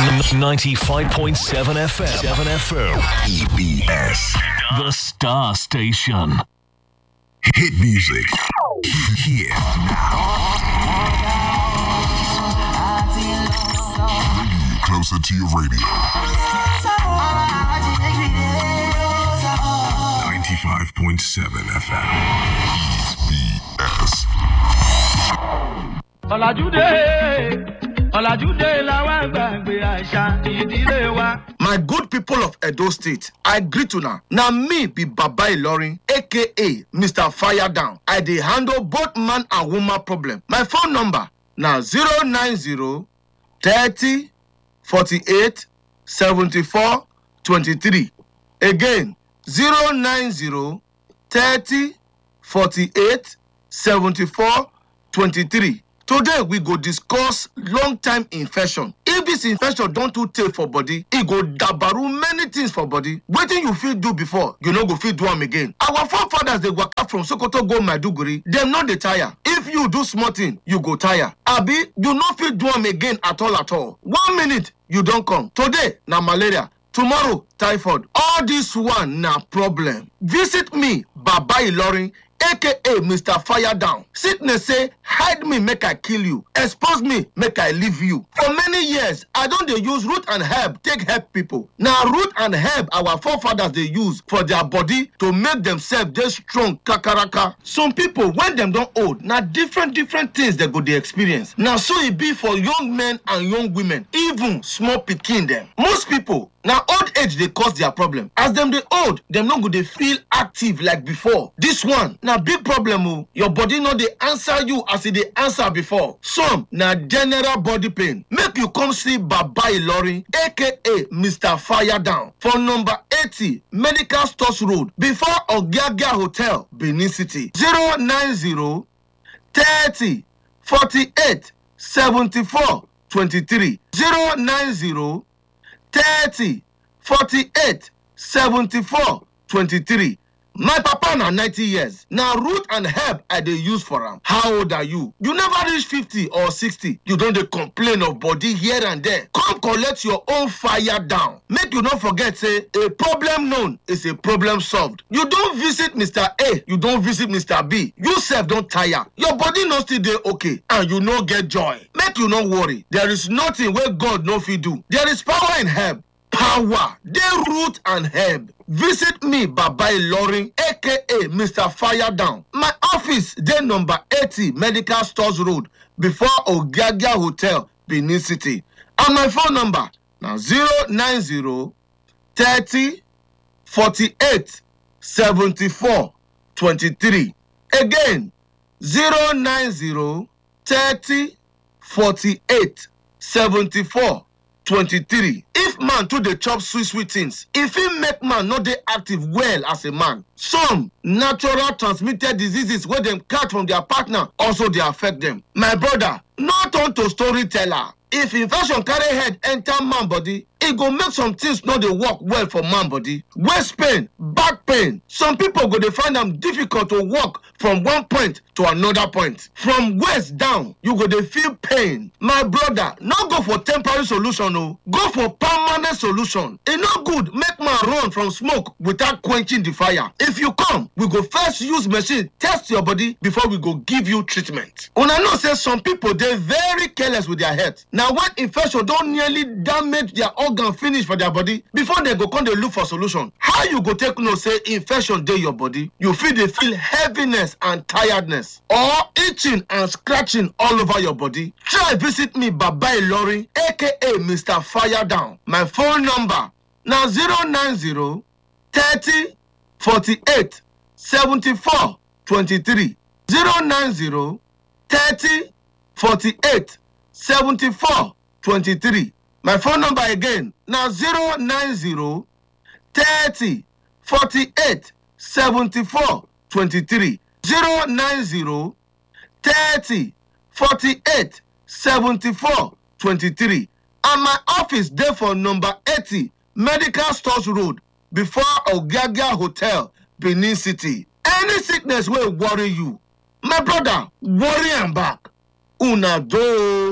95.7 FM. 7 FM. EBS. The Star Station. Hit music. Here now. Bring you closer to your radio. 95.7 FM. EBS. ọ̀làjúdé ọ̀làjúdé làwọn àgbàgbé àṣà ìdílé wa. My good people of Edo State, I greet una. Na me be Baba Ilorin, aka Mr. Fire Down. I dey handle both man and woman problem. My phone number na 090 30 48 74 23. Again, 090 30 48 74 23. Today we go discuss long time infection. If this infection don too tey for body, e go dabaru many things for body. Wetin you fit do before, you no go fit do am again. Our forefathers dey waka from Sokoto go Maiduguri, dem no dey tire. If you do small thing, you go tire. Abi you no fit do am again at all at all. One minute you don come. Today na malaria, tomorrow typhoid. All this one na problem. Visit me, Baba Ilorin aka mr fire down sickness say hide me make i kill you expose me make i leave you for many years i don dey use root and herb take help people na root and herb our forefathers dey use for their body to make themselves dey strong kakaraka some people when dem don old na different different things dem go dey experience na so e be for young men and young women even small pikin dem most people na old age dey cause their problem as dem dey old dem no go dey feel active like before this one na big problem o your body no dey answer you as e dey answer before some na general body pain make you come see baba ilorin aka mr fire down for number eighty medical stores road before ogiagia hotel benin city zero nine zero thirty forty-eight seventy-four twenty-three zero nine zero thirty forty-eight seventy-four twenty-three my papa na ninety years na root and herb i dey use for am how old are you you never reach fifty or sixty you don dey complain of body here and there come collect your own fire down make you no forget say a problem known is a problem solved you don visit mr a you don visit mr b you sef don tire your body no still dey okay and you no get joy make you no worry there is nothing wey god no fit do there is power in herb power dey root and herb visit me baba ilorin aka mr fire down my office dey number eighty medical stores road before ogiagia hotel benin city and my phone number na zero nine zero thirty forty-eight seventy-four twenty-three again zero nine zero thirty forty-eight seventy-four twenty-three if man too dey chop sweet sweet things e fit make man no dey active well as a man some natural transmitted diseases wey dem catch from their partner also dey affect dem my brother no turn to storyteller if infection carry head enter man body e go make some things no dey work well for man body waist pain back pain some people go dey find am difficult to walk from one point to another point from waist down you go dey feel pain my brother no go for temporary solution o go for permanent solution e no good make man run from smoke without quenching the fire if you come we go first use machine test your body before we go give you treatment una know say some people dey very careless with their health na when infection don nearly damage their organ finish for their body before dem go come dey look for solution how you go take know say infection dey your body you fit dey feel heaviness and tiredness or itching and scratching all over your body try visit me baba ilorin aka mr fire down my phone number na zero nine zero thirty forty-eight seventy-four twenty-three zero nine zero thirty forty-eight seventy-four twenty-three my phone number again na zero nine zero thirty forty-eight seventy-four twenty-three zero nine zero thirty forty-eight seventy-four twenty-three and my office dey for number eighty medical stores road before ogagia hotel benin city any sickness wey worry you my brother worry am back una do.